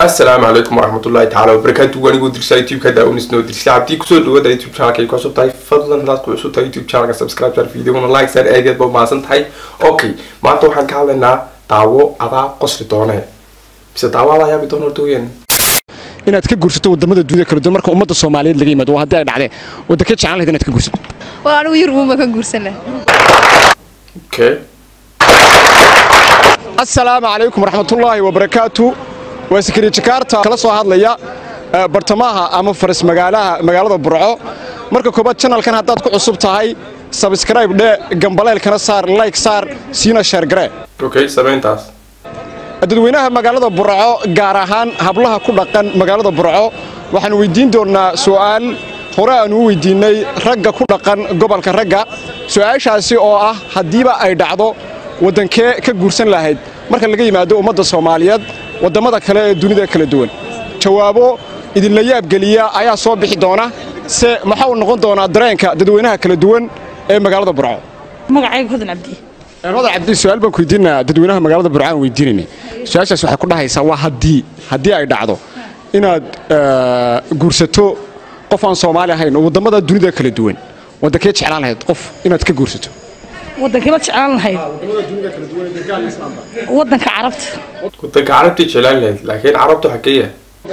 asalaamu calaykum waraxmatullahi tacaala wabarakaatu anigoo dirsaa youtube-ka daawanisnoo dirsa cabdii kusoo dhawaada youtube channelka ay ku cusub tahay fadlan hadaad ku cusub tahay youtube channelka subscribe share videona like share aad ba mahadsan tahay okay maanta waxaan ka hadlaynaa daawo adaa qosli doone mise daawo adaa yaabi doona horta weeyaan inaad ka guursato wadamada dunida kala duwan marka ummadda soomaaliyeed laga yimaado waa haddii ay dhacdeen waddankee jeclaan lahayd inaad ka guursato waa anigu yurbuunba ka guursana okay asalaamu calaykum waraxmatullaahi wabarakaatu waa sakariye jakaarta kala soo hadlaya eh, bartamaha ama faras magaalaha magaalada burco marka koobaad janalkan haddaad ku cusub tahay sabskrayb dhe gambaleelkana saar like saar siina sheergaree okay samayntaas dadweynaha magaalada burco gaar ahaan hablaha ku dhaqan magaalada burco waxaan weydiin doonnaa su'aal hore aan u weydiinnay ragga ku dhaqan gobolka ragga su'aashaasi oo ah haddiiba ay dhacdo waddankee ka guursan lahayd marka laga yimaado ummadda soomaaliyeed waddamada kale ee dunida kala duwan jawaabo idinla yaabgeliya ayaa soo bixi doona se maxaa uu noqon doonaa dareenka dadweynaha kala duwan ee magaalada burco magacayga hodan cabdi hodan cabdi su-aal baan ku weydiinaa dadweynaha magaalada burco aan weydiinayna su-aashaas waxay ku dhahaysaa waa haddii haddii ay dhacdo inaad eh, guursato qof aan soomaali ahayn oo waddamada dunida kala duwan waddankee jeclaan lahayd qof inaad ka guursato waddankee baad jeclaan lahayd waddanka carabta wadanka carabtii jeclaan lahayd laakiin carabtu xageeya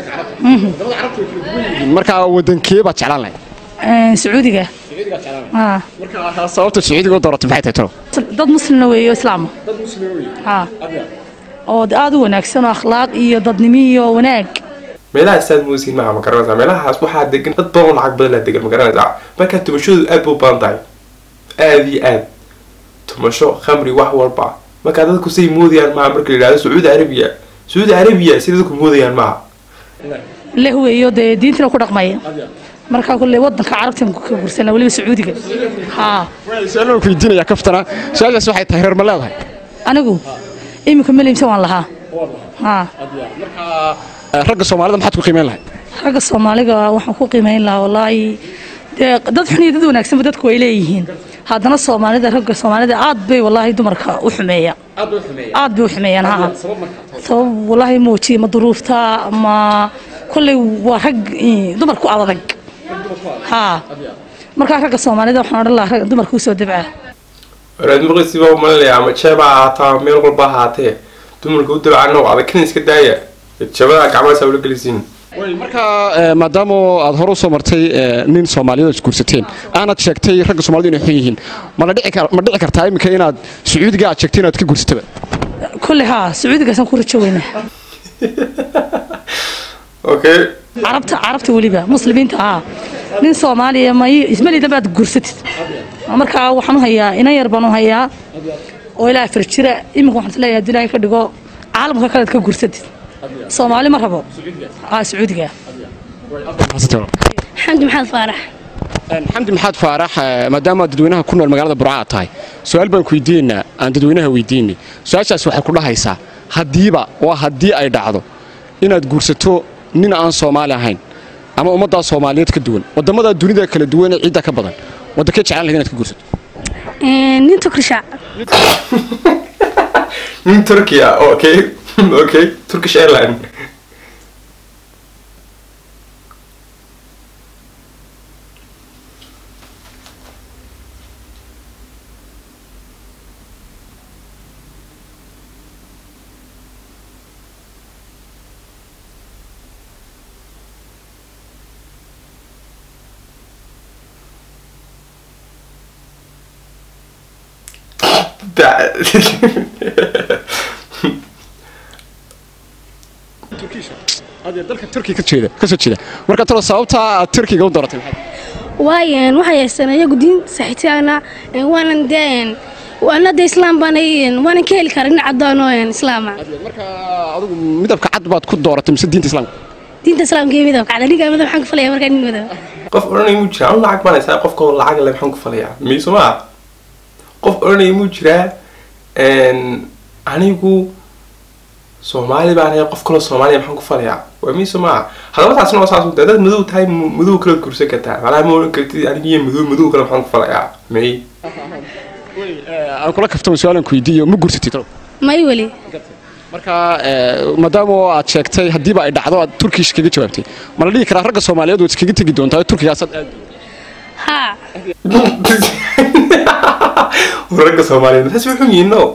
markaa waddankee baad jeclaan lahayd Een, sacuudiga Haa. markaa sababta sacuudiga u dooratay maxay tahay talo dad muslimna weeyo islaama Haa. oo de aad u wanaagsan oo akhlaaq iyo dadnimo iyo wanaag meelaha saad muusiin maaha ma garanaysaa meelahaas waxaa degan dad badan oo lacag badan laa degan ma garanaysaa marka tumashadu aad buu badan tahay aad iyo aad tumasho khamri wax walba marka dadku say moodayaan maaha marka la yidhahdo sacuudi arabiya sacuudi arabiya si dadku moodayaan maaha leh weeyo dee diintina ku dhaqmaya markaa kulle waddanka carabta ka gursana weliba sacuudiga haa su-aal baan ku weydiinayaa kaftana su-aashaas waxay tahay reer ma leedahay anigu iminka melimsan waan lahaa haa Eh, ragga soomaalida maxaad ku qiimeyn lahayd ragga soomaaliga waxaan ku qiimeyn lahaa wallaahi dee dad xun iyo dad wanaagsanba dadku way leeyihiin haddana soomaalida ragga soomaalida aad bay wallaahi dumarka u xumeeya aad bay u xumeeyaan haa sabab wallaahi mooji ma duruufta ma kolley waa rag eh, dumarku adag haa markaa ragga soomaalida waxaan odhan lahaa ragga dumarka usoo dabca waraad maqlisiba umalinaya ama jeeba ha ahaataa ama meel walba ha ahaatee dumarka u dabcano adag kan iska daaya jabada gacmahaas ula gelisiin marka eh, maadaama aad hore usoo martay eh, nin soomaaliyeed is guursateen aanad sheegtay ragga soomaalida inay xun yihiin mana dhici kar- ma dhici kartaa iminka inaad sacuudiga aad sheegtay inaad ka guursataba kolley haa sacuudigaasaan ku rajo weynaa okay carabta carabta weliba muslimiinta haa nin soomaaliya may ismalida baad guursatid markaa waxaan u hayaa inan yar baan u hayaa oo ilaa afar jira iminka waxaan isleeyahay haddii ilaahay ka dhigo caalamka kalead ka guursatid soomaali ma rabo haa sacuudiga xamdi maxamed faarax xamdi maxaad faarax eh, maadaama aad dadweynaha ku nool magaalada burca aad tahay su-aal baan ku weydiinaynaa aan dadweynaha weydiinay su-aashaas waxay ku dhahaysaa haddiiba waa haddii ay dhacdo inaad guursato nin aan soomaali ahayn ama ummaddaa soomaaliyeed ka duwan waddamada dunida kala duwan ee ciidda ka badan waddankee jeclaan lahayd inaad ka guursato nin tukrisha nin turkiya okay okay turkish airline Da- dalka turkiga ka jeeda ka soo jeeda marka talo sababta aad turkiga u dooratay maxay waayan waxay haystaan iyagu diin saxitaana waanan dee waana de islaam baana waanan ka heli karaa nin cadaan oo islaama marka adigu midabka cad baad ku dooratay mise diinta islaamka diinta islaamka iyo midabka cada ninka midab waxaan ka falaya markaa nin midab qof odhanaya muu jiraa anu lacag baan haysaa qofka oo lacag le maxaan ku falayaa miiso maa qof odhanaya muu jiraa anigu soomaali baan ahay qof kaloo soomaaliya maxaan ku falayaa waa miiso maa haddaba taasna waa saas u dad madow tahay m- madow kala gursan kartaa macnaha ma odhan kartid aniga iyo madow madow kale maxaan ku falayaa may aan kula kaftamo su-aalan ku weydiiyo ma gursatid talo may weli marka maadaama oo aad sheegtay haddiiba ay dhacdo aad turkish kaga jawaabtay ma la dhihi karaa ragga soomaaliyeed waad iskaga tegi doontaa turkigaasaad aad haa ragga soomaaliyeed taas wuxuu yihiin no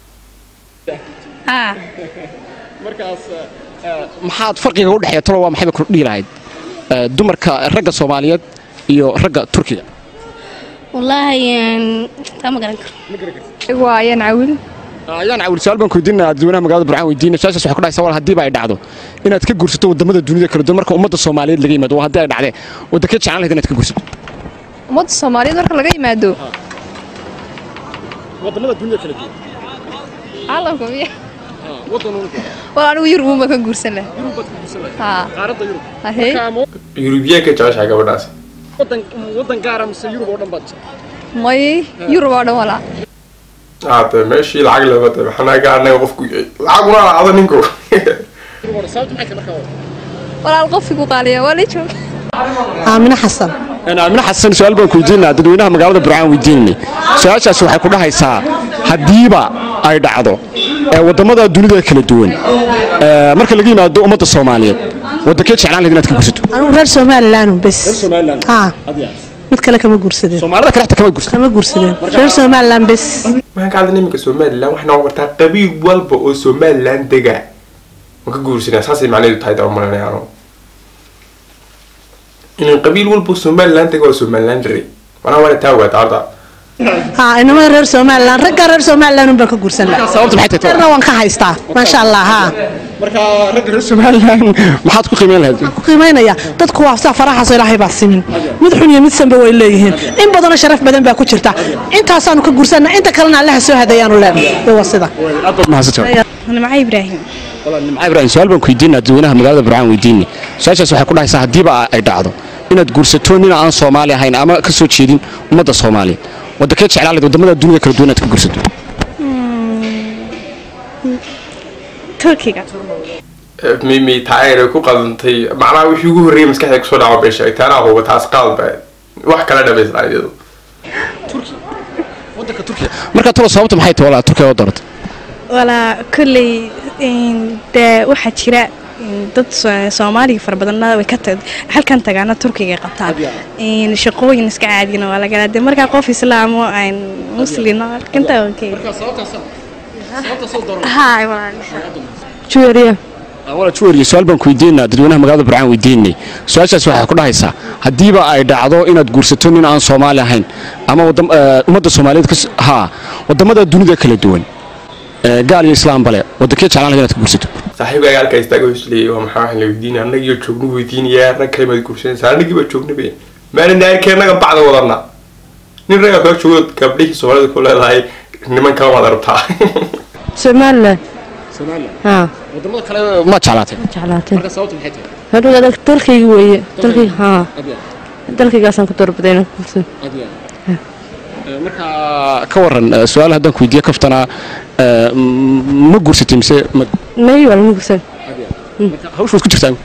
haa markaas maxaad farqiga u dhexeeya talo waa maxay ba ku dhihi lahayd Eh, dumarka ragga soomaaliyeed iyo ragga turkiga wallaahi een, taa ma garan karo waa ayaan cawil ayaan cawil su-aal baan ku weydiinaa dadweynaha magaalada burcaan weydiina su-aashaas waxay ku dhahaysaa wal haddiiba ay dhacdo inaad ka guursato wadamada dunida kala duwan marka ummadda soomaaliyeed laga yimaado waa haddii ay dhacdee waddankee jeclaan lahayd inaad ka guursato ummadda soomaaliyeed marka laga yimaado wadamada dunida kala duwan caalamka miya wadan waa anigu yurub uma ka guursan laha haa qaaradda yurub ahey yurubiyaanka jeceshahay gabadhaas wadan gaara mise yurub oo dhan baad may yurub oo dhan walaa haate meeshii lacag looga tay maxanaga anaga qofku lacaguna laacdo ninku walaal qofkigu qaaliya waa la jooga aamine xasan aamine xasan su-aal baan ku weydiinaa dadweynaha magaalada burcaan weydiinay su-aashaas waxay ku dhahaysaa haddiiba ay dhacdo ee wadamada dunida kala duwan ee marka laga yimaado ummadda soomaaliyeed wadankee jeclaan lahayd inaad ka guursato anigu reer somalilan bes haa mid kale kama guursadeen soomaalida kale xataa kama guursato kama guursadeen reer somalilan bes waxaan ka hadlay iminka somalilan waxay noqon kartaa qabiil walba oo somalilan dega ma ka guursanaa saasay macnaheedu tahay daba malanayaano inan qabiil walba oo somalilan dega waa somalilan dare manaa waana taa ogaata horta haa inamada reer somalilan ragga reer somalilan baan ka guursan lahaa sababta maxay tahay reerna waan ka haystaa maasha allah haa marka ragga reer somalilan maxaad ku qiimeyn lahayd ku qiimaynaya dadku waa saa faraxaasoo ilaahay baa simin mid xun iyo mid sanba way leeyihiin in badanoo sharaf badan baa ku jirta intaasaanu ka guursanna inta kalena allaha soo hadayaanu leenahay waa sida aad baad mahadsantahay nimca ibraahim walaal nimca ibraahim su-aal baan ku weydiinaa dadweynaha magaalada burcaan weydiinay su-aashaas waxay ku dhahaysaa haddiiba ay dhacdo inaad guursato nin aan soomaali ahayn ama ka soo jeedin ummadda soomaaliyeed wadankee jeclaan lahayd wadamada dunida kala duwan inaad ka guursato turkiga mimi taayare ku qadantay macnaha wixii ugu horreeyay maskaxda kusoo dhaco bay sheegtay anaa huba taas qaad ba wax kala dhamaysnaa iyadu wadanka turkiga marka talo sababta maxay tahay walaa turkiga oo doorata walaa kolley dee waxaa jira dad soomaaliga fara badanna way ka halkan tagaana turkiga qabtaan shaqooyin iska caadiyana waa lagalaa dee markaa qof islaamo aan muslino inta juweriya wala juweriya su-aal baan ku weydiinaa dadweynaha magaalada burcaan weydiinay su-aashaas waxay ku dhahaysaa haddiiba ay dhacdo inaad guursato nin aan soomaali ahayn ama wadam- eh, ummadda soomaaliyeed kas haa wadamada dunida kala duwan eh, gaal iyo islaam bale wadankee jeclaan lahayd inaad ka guursato saaxiibkaaga halkaa istaaga hoos leeyay waa maxaa waxaan la weydiinaya annagiyo joognu weydiinayaa rag kale maad guursanaysaa annagii baa joogna be maana naarkeennaga bacda wadana nin ragga kala joogo gabdhihii soomaalida ku leedahay niman kala waad arabtaa somalilan haa wadamada kale ma jeclaatay jeclaatay marka sababta maxay tahay hadhow adag dalkayga weeye dalkayga haa dalkaygaasaan ku doorbiday inaan ku guursado marka ka waran eh, su-aal haddaan ku weydiiyo kaftanaa eh, m- ma guursatay mise ma may waa lama guursan marka hawsha waad ku jirtaa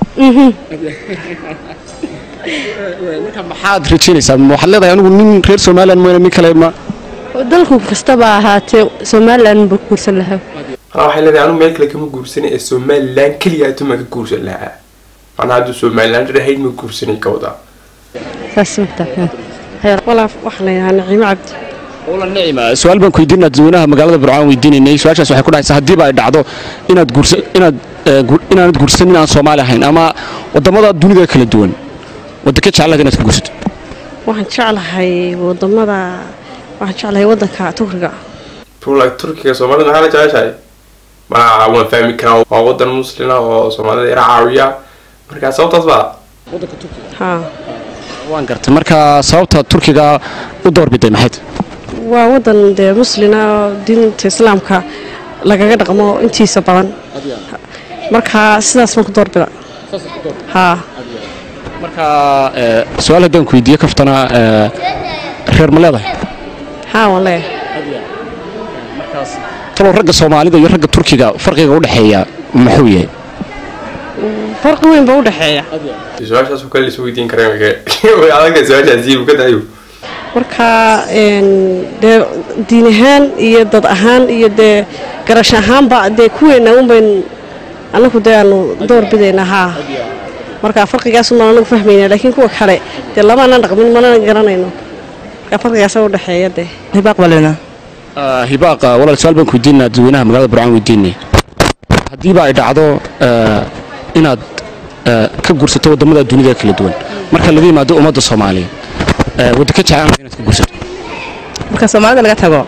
marka maxaad rajaynaysaa Ma waxaad leedahay anigu nin reer somalilan mooyane nin kale ma dalku kastaba ahaatee somalilan baan ku guursan lahaa anaa waxay leedahay anu meel kale kama guursanay ee somalilan keliya atuma ka guursan lahaa macnaa hadduu somalilan dhahayd ma guursanay ka wadaa saas mataa walaa waxaa la yidhahaa naciimo cabdi wala nicima su-aal baan ku weydiinaa dadweynaha magaalada burcaan weydiinaynay su-aashaas waxay ku dhahaysaa haddiiba ay dhacdo inaad guursa inaad eh, gu- inaanad guursanin aan soomaali ahayn ama wadamada dunida kala duwan wadankee jecel lahayd inaad ka guursato waxaan jeclahay wadamada waxaan jeclahay wadanka turkiga Tula turkiga soomaalida maxaa la jeceshahay mana waan fahmi karaa waa wadan muslina oo soomaalida ira caawiya markaa sababtaas baa haa waan gartay marka sababta turkiga u doorbiday maxay tahay waa wadan dee muslina oo diinta islaamka lagaga dhaqmo intiisa badan marka sidaas baan ku doorbida haa marka eh, su-aal haddaan ku weydiiyo kaftana eh, reer ma leedahay haa waan leeyahay talo ragga soomaalida iyo ragga turkiga farqiga u dhexeeya muxuu yahay farqi weyn baa u dhexeeya su-aashaas oo kale la isu weydiin karaa way adagtahay su-aashaas jiib ka dayo marka dee diin ahaan iyo dad ahaan iyo dee garash ahaanba dee kuweena unbayn anagu dee aanu door bidayna haa marka farqigaasumaan anagu fahmayna laakiin kuwa kale dee lamaanan dhaqmin manana garanayno marka farqigaasa u dhexeeya dee hibaaq balena hibaaq walaal su-aal baan ku weydiinaa dadweynaha magaalada burcaan weydiinay haddiiba ay dhacdo inaad ka guursato waddamada dunida kala duwan marka laga yimaado ummadda soomaaliya wadda ka jeclaan inaad ka guursato marka soomaalida laga tago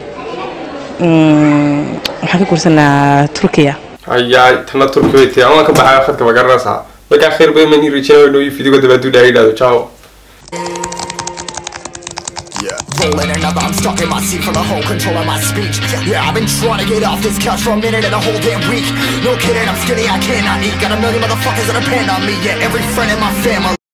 waxaan ka guursanaa turkiya hayaa tana turki way tahay amaan ka baxayo khadka ma garanaysaa markaa khayr badan baan ii rajeynayo inuu fidigo dabaadu dhahay idhahdo ciao Rolling another, I'm stuck in my seat for the whole control of my speech. Yeah, I've been trying to get off this couch for a minute and a whole damn week. No kidding, I'm skinny, I cannot eat. Got a million motherfuckers that depend on me. Yeah, every friend in my family.